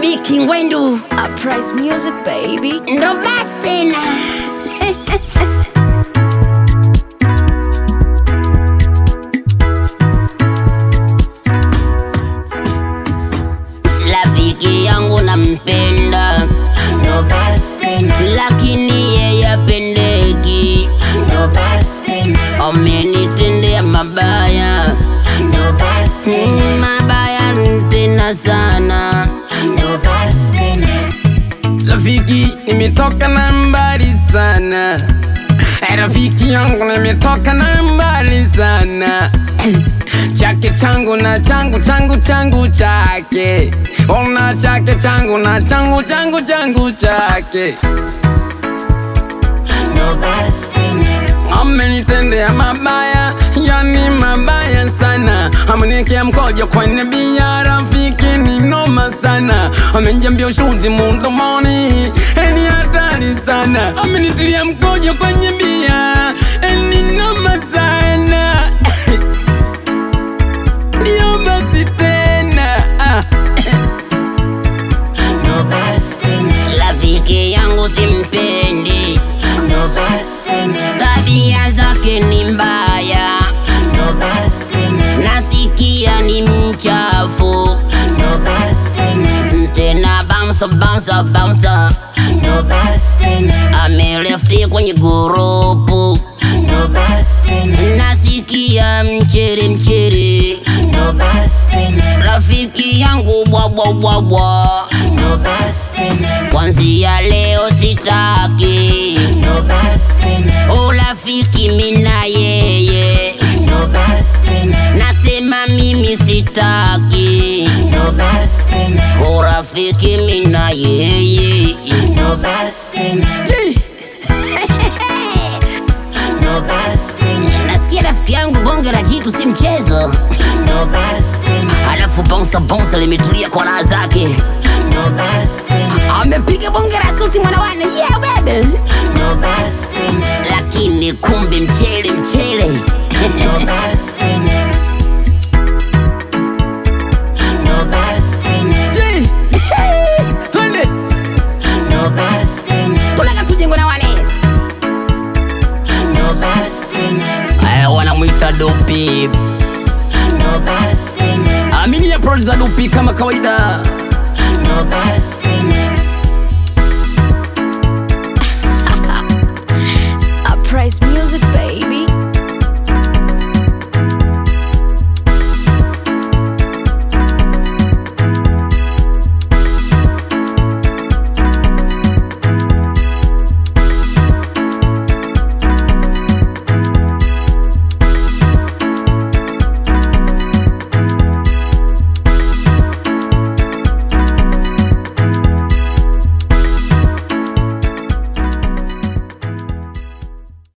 Biki Ngwendu Uprise music baby. ndo basi tena. Rafiki yangu nampenda, ndo basi tena, lakini yeye apendeki. ndo basi tena, Amenitendea mabaya, ndo basi tena, mabaya tena sana. ndo basi tena, Rafiki, nimetoka na mbali sana. Eh, Rafiki yangu nimetoka na mbali sana. Chake changu na changu changu changu chake. Ona chake changu na changu changu changu chake. ndo basi tena, Amenitendea mabaya, yani mabaya sana. Ameniwekea mkojo kwenye bia, rafiki ni noma sana. Amenijambia ushuzi mdomoni, ni hatari sana. Amenitilia mkojo kwenye bia, ni noma sana. Ndio basi tena ah. ndo basi tena, Rafiki yangu simpendi, ndo basi tena, tabia zake ni mbaya, ndo basi tena, nasikia ni mchafu, ndo basi tena, tena bounce bounce bounce, ndo basi tena, amelefti kwenye gurupu, ndo basi tena, nasikia mchere mchere, ndo basi tena, rafiki yangu bwabwa bwabwa, ndo basi tena, kwanzia leo sitaki ndo basi tena, urafiki mina yeye, ndo basi tena, nasema mimi sitaki ndo basi tena, urafiki mina yeye. ndo basi tena, ndo basi tena, Nasikia rafiki yangu bonge la jitu si mchezo, ndo basi tena, alafu bonsa bonsa limetulia kwa raha zake, ndo basi tena, amepiga bonge la suti mwanawane, yeah bebe, ndo basi tena, lakini kumbe mchele mchele ndo basi tena, ndo basi tena, Ji, Twende. ndo basi tena, tulaga tujengo na wane ndo basi tena, Eh, wanamwita dopi ndo basi tena, amini ya producer dopi kama kawaida ndo basi